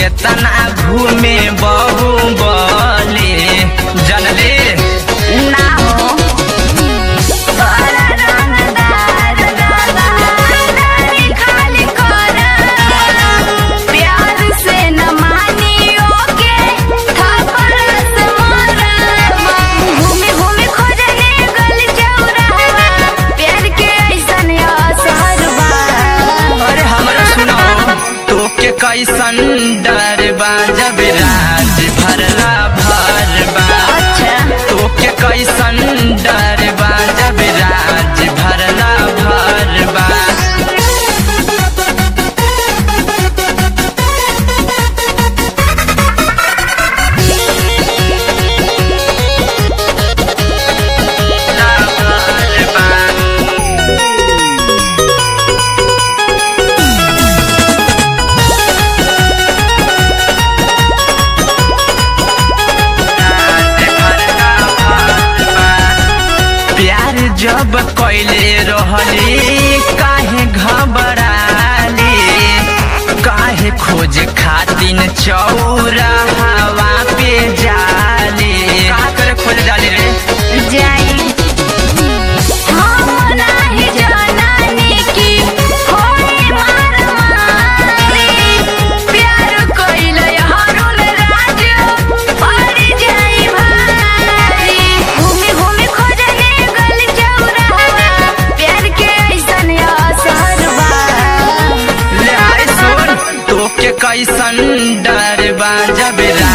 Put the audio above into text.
केतना घूमे बहु बले जनले ना हो बड़ा रंगदार रंगदारी खाली करा प्यार से न मानियो के थप्पड़ से मारा घूमे घूमे खोजने गल चौराहा प्यार के ऐसन असर बा अरे हमरा सुनो तोके कैसन डर बा जब रात भरला भर बा अच्छा तोके कैसन डर बा जब रात भरला भर बा भर बा प्यार जब कैले रहली काहे घबराली काहे खोज खातिन चौरा हवा पे जाली का करे खोज डाली रे जाई हम नाही जानानी की होई मार मारी प्यार कइले हरुल राज पड़ जाई भारी घूमे घूमे खोजने गल चौराहा प्यार के ऐसन असर बा ले आए सुन तोके कैसन डर बा जब